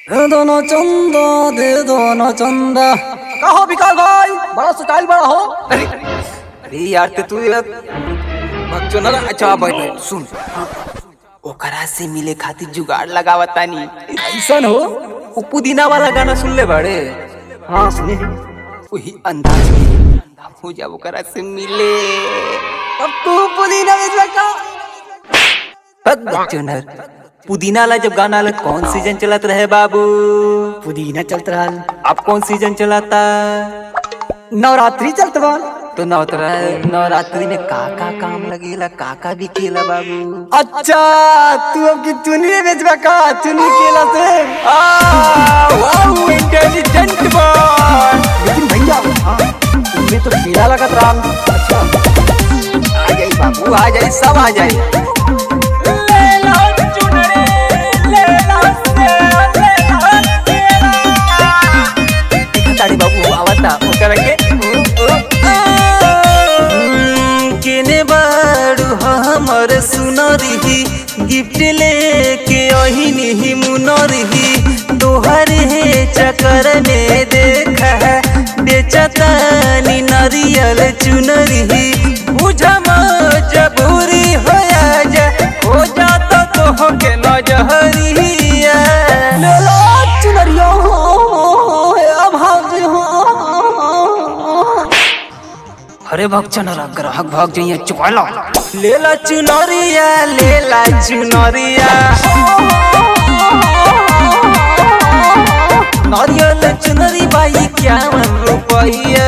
दे दो ना चंदा दे दो ना चंदा कहो विकास भाई बड़ा स्टाइल बड़ा हो अरे अरे यार ते तू यार बच्चों ना अच्छा भाई भाई सुन ओकरा से मिले खातिर जुगाड़ लगावतानी ऐसा हो वो पुदीना वाला गाना सुन ले बड़े हाँ सुने वही अंदाज में हो जा ओकरा से मिले अब तू पुदीना बेचवा का हद बच्चों नर पुदीना वाला जब गाना वाला कौन सीजन चलत रहे बाबू पुदीना चलत रहा अब कौन सीजन चलाता नवरात्रि चलत बा तो नवरा नवरात्रि में का का काम लगेला का का भी केला बाबू अच्छा तू अब की चुनी बेचवा का चुनी केला से वाओ इंटेलिजेंट बॉय लेकिन भैया हाँ तुम्हें तो केला लगत रहा अच्छा आ जाई बाबू आ जाई सब आ जाई देखा ताड़ी बाबू आवता ओकरा के केने बाड़ू हमर सुनरही गिफ्ट लेके अहिनी मुनरही तोहर हे चक्कर में देखा बेचतानी नारियल चुनरही बुझा मजबूरी हो जा हो जाता तो के नजहरिया लेला चुनरिया हो अब हाजी हो अरे भक्चन ग्राहक भाग जाइए चुकाला लेला चुनरिया लेला चुनरिया नारियल चुनरी बाई क्या मन रुपैया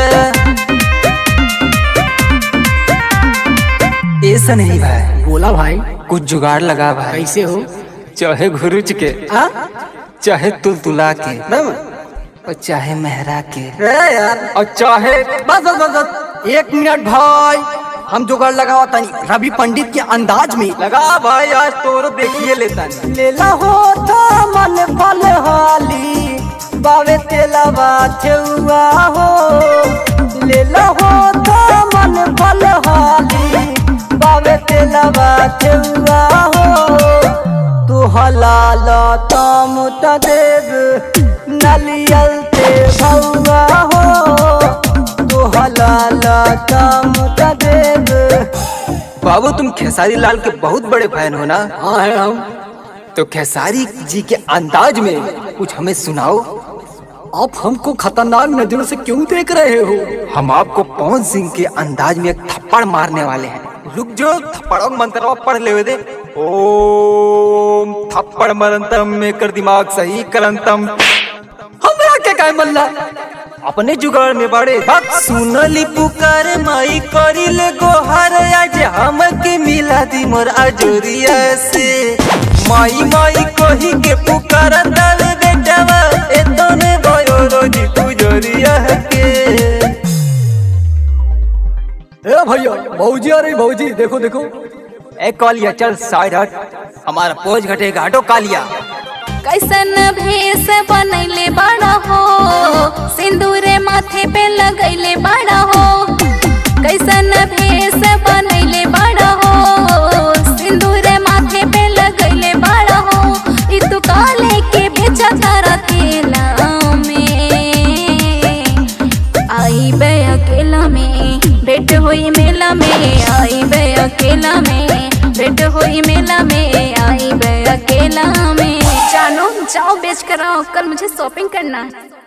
ऐसा नहीं भाई बोला भाई कुछ जुगाड़ लगा भाई कैसे हो चाहे घुरुच के हाँ चाहे तुलतुला के मैम और चाहे मेहरा के ए यार और चाहे बस बस बस बस एक मिनट भाई हम जुगाड़ लगावा तनी रवि पंडित के अंदाज में लगा भाई आज तोरो देखिए लेता नहीं लेला हो था मन फल हाली बावे तेला बात हुआ हो लेला हो था मन फल हाली बावे तेला बात हुआ हो तू हलाल तम त देव नलियल ते भौआ हो तू हलाल तम त देव बाबू तुम खेसारी लाल के बहुत बड़े फैन हो ना हाँ है हम तो खेसारी जी के अंदाज में कुछ हमें सुनाओ आप हमको खतरनाक नजरों से क्यों देख रहे हो हम आपको पवन सिंह के अंदाज में एक थप्पड़ मारने वाले हैं रुक जो थप्पड़ों का मंत्र पढ़ ले दे ओम थप्पड़ मरंतम में कर दिमाग सही करंतम हमरा के काय मल्ला अपने जुगाड़ में बड़े भक्त सुनली पुकार माई करिल गोहर आज हमके मिला दी मोर अजोरिया से माई माई कही के पुकार दल बेटवा ए तने भयो रोजी पुजोरिया के ए भैया भौजी आ रही भौजी देखो देखो ए कालिया चल साइड हट हमारा पोज घटेगा हटो कालिया कैसन भेष बनैले बड़ा हो सिंदूरे माथे पे लगैले बड़ा हो कैसन भेष बनैले बड़ा हो सिंदूरे माथे पे लगैले बड़ा हो ई तू काले के बेचा तारा तेला में आई बे अकेला में भेंट हुई मेला में आई बे अकेला में भेंट हुई मेला में आई बे अकेला में जानो जाओ बेच कर आओ कल मुझे शॉपिंग करना है